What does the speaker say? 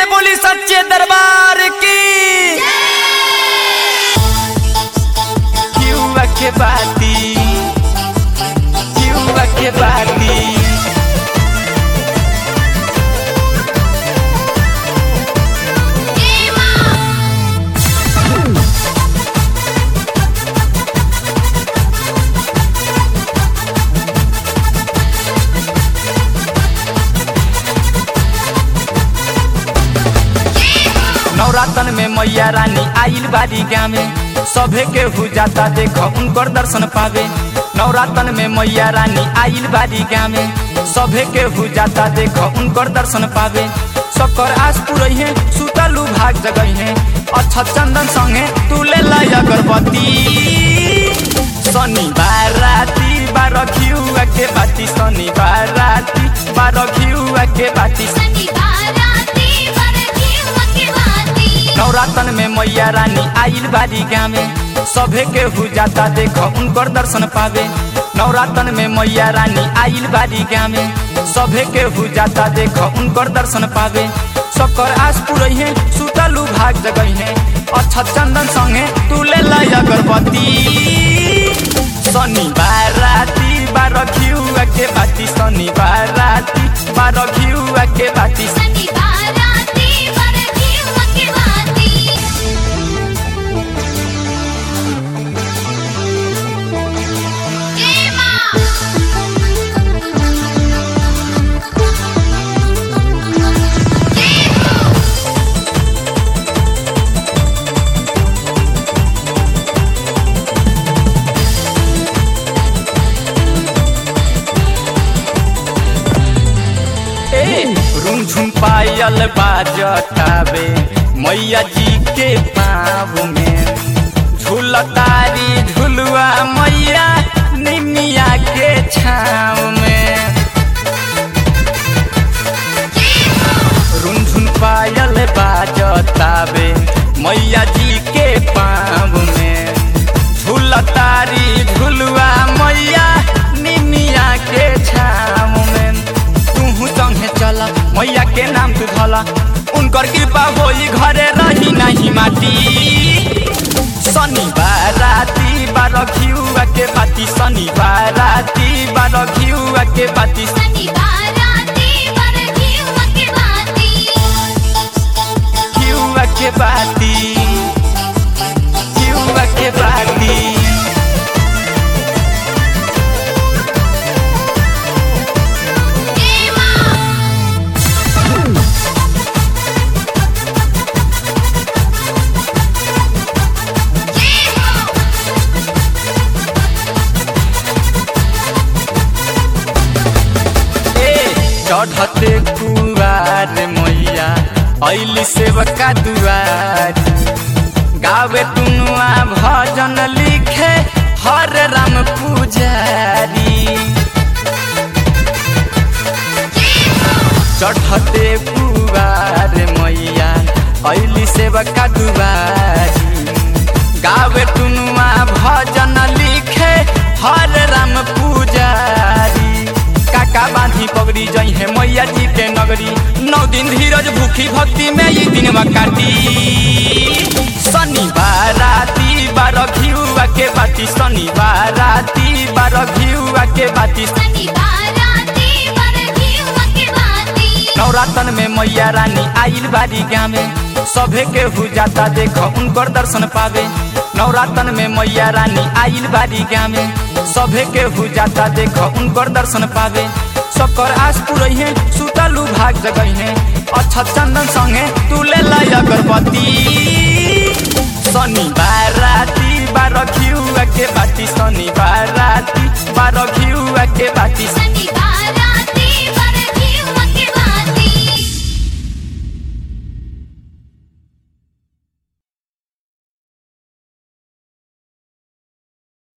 से बोली सच्चे दरबार की युवा के बाती युवा के बाती नवरातन में मैया रानी आइल बारी गामे सभे के हो जाता देख उनकर दर्शन पावे नवरातन में मैया रानी आइल बारी गामे सभे के हो जाता देख उनकर दर्शन पावे सकर आस पुरई है सुतलू भाग जगई है अच्छा चंदन संगे तू ले ला अगरबत्ती शनिवार राती बारह घिउआ के बाती शनिवार राती बारह घिउआ के बाती नवरातन में मैया रानी आइल बारी गामे सभे के हो जाता देख उनकर दर्शन पावे नवरातन में मैया रानी आइल बारी गामे सभे के हो जाता देख उनकर दर्शन पावे सकर आस पुरई है सुतलू भाग जगई है अच्छा चंदन संगे तू ले ला अगरबत्ती शनिवार राती बारह घिउआ के बाती शनिवार राती बारह घिउआ के बाती रूम झुम पायल बाजतावे मैया जी के पाँव में झूलतारी झुलुआ मैया निमिया के छाव में रुनझुन पायल बाजतावे मैया जी के पाँव में झूलतारी झुलुआ मैया निमिया के छाव में तू संगे चला मैया के नाम तू धला उनकर कृपा होई घरे रही नहीं माटी शनिवार राती बारह घिउआ के बाती शनिवार राती बारह घिउआ के बाती घिउआ के बाती घिउआ के बाती चढ़ते कुआर मैया ऐली सेवका दुआर गावे टुनुआ भजन लिखे हर राम पुजारी चढ़ते कुआर मैया ऐली सेवका दुआरी गावे टुनुआ भजन लिखे हर राम पुजारी काका बांधी पगड़ी जई है मैया जी के नगरी नौ दिन धीरज भूखी भक्ति में ये दिन काटी शनिवार राती बारह घिउआ के बाती शनिवार राती बारह घिउआ के बाती नवरातन में मैया रानी आइल बारी गामे सभे के हो जाता देख उनकर दर्शन पावे नवरातन में मैया रानी आइल बारी गामे सभे के हो जाता देख उनकर दर्शन पावे सकर आस पुरई है सुतलू भाग जगई है अच्छा चंदन संगे तू ले ला अगरबत्ती शनिवार राती बारह घिउआ के बाती शनिवार राती बारह घिउआ के बाती शनिवार